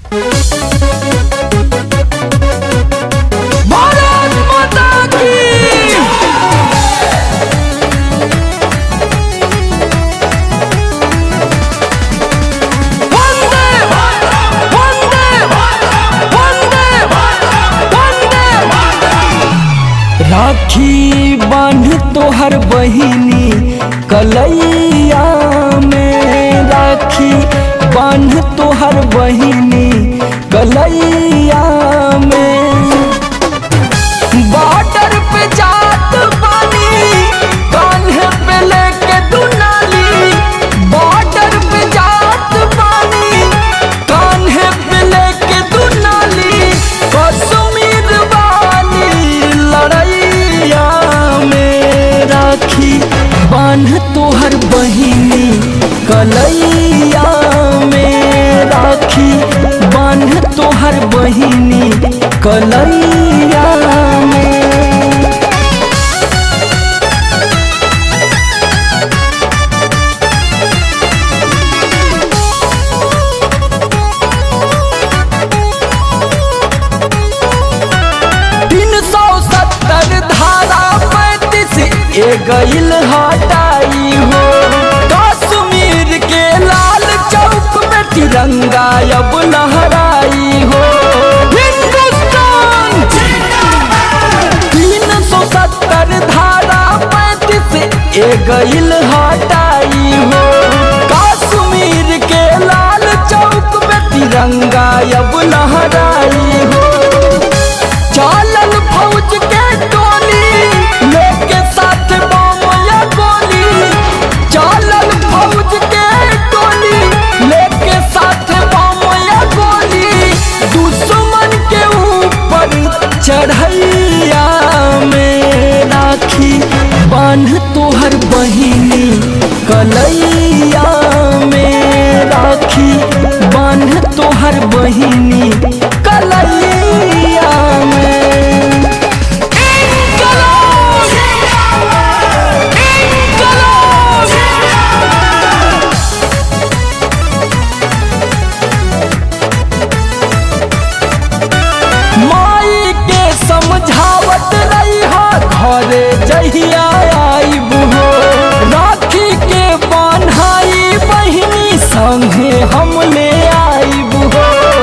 भारत माता की वंदे मातरम वंदे मातरम वंदे मातरम वंदे मातरम राखी बांध तोहर बहिनी कलैया में राखी बांध तोहर बहिनी कलैया में बॉर्डर पे जात बानी कान्हे पे लेके दुनाली बॉर्डर पे जात बानी कान्हे पे लेके दुनाली कश्मीर वाली लड़ैया में राखी बांध तोहर बहिनी कलैया में राखी बांध तोहर बहिनी कलैया में तीन सौ सत्तर धारा पैंतीस ए गईल हटाई हो कश्मीर के लाल चौक में तिरंगा अब लहराई हो हिंदुस्तान तीन सौ सत्तर धारा पैंतीस ए गईल हटाई हो कश्मीर के लाल चौक में तिरंगा अब लहराई हो चालल फौज के टोली लेके साथ बम या गोली चालल फौज के टोली लेके साथ बम या गोली दुश्मन के ऊपर चढ़ैया में राखी बांध तोहर बहिनी कलैया में राखी बांध तोहर बहिनी कलैया में इनकलाब! इनकलाब! माई के समझावत रही घरे जहिया आईब हो राखी के बान्हाई बहिनी संगे हम ले आईब हो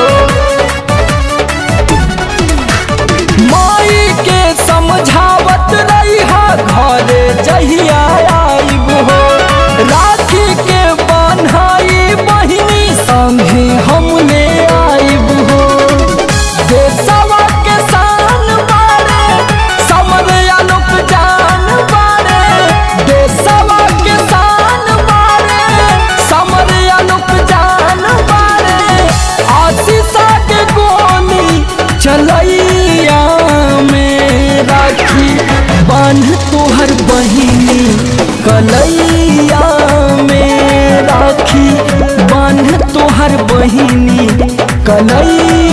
माई के समझावत रही घरे जहिया आईब हो राखी के बान्हाई बहिनी संगे हम ले आईब हो देशवा के शान बारे समर आलोक जान बारे देशवा के शान बारे समर आलोक जान बारे आशीषा के गोली चलैया में राखी बांध तोहर बहिनी कलैया में राखी बांध तोहर बहिनी कलैया